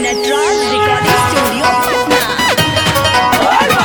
Nataraj recording studio Patna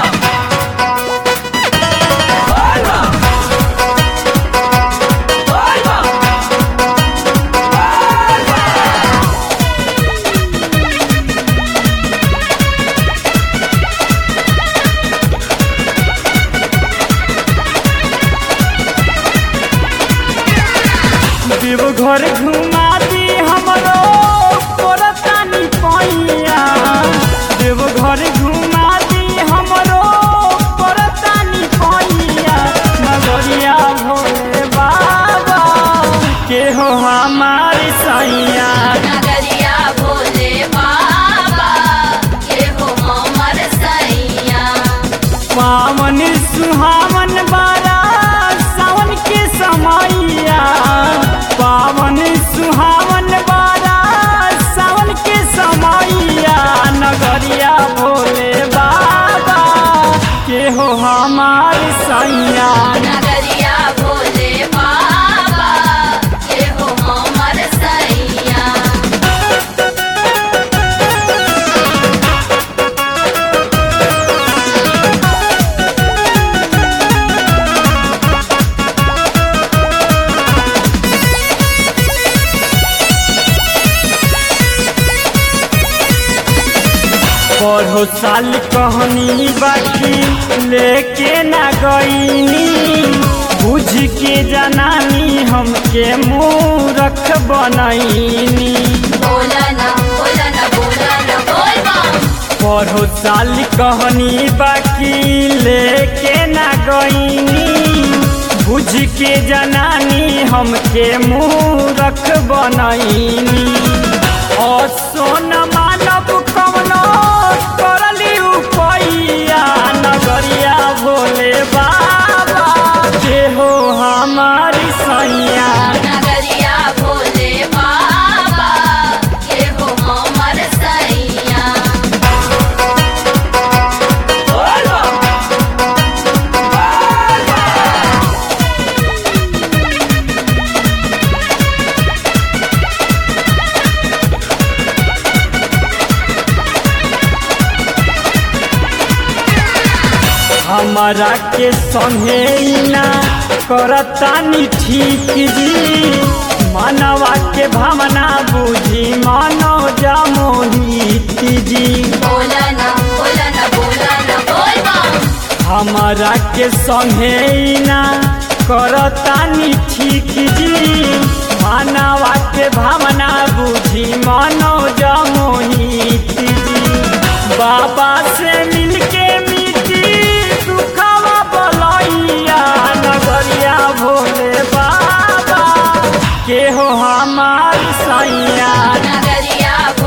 Deoghar घुमा दी हमरो पोरतानी पैया देव घर घुमा दी हमरो पोरतानी पैया नगरिया भोले बाबा के हो हमारी सैया नगरिया भोले बाबा के हो हमर सैया पावन सुहावन बारा सावन के समैया पावन सुहावन बारा सावन के समैया नगरिया भोले बाबा के हो हमार सैया नगरिया भोले बाबा के हो हमर सैया पढ़ो साल कहनी बाकी लेके ना गईनी बुझ के जनानी हमके मूरख बनैनी बोला ना बोला ना बोला ना बोल बम पढ़ो साल कहनी बाकी लेके ना गईनी बुझ के जनानी हमके मूरख बनैनी और सोन मानव कवनो करली उपैया नगरिया भोले बाबा के हो हमारी सैया नगरिया भोले बाबा के हो हमर सैया हमारा के संगे ना करतानी ठीक जी मानवा के भावना बुझी मानो जामोहित जी बोला ना बोला ना बोला ना बोल बम हमारा के संगे ना करतानी ठीक जी मानवा के भावना बुझी मानो जामोहित जी बाबा से मिलके मिटी दुखवा बलैया नगरिया भोले बाबा के हो हमार सैया नगरिया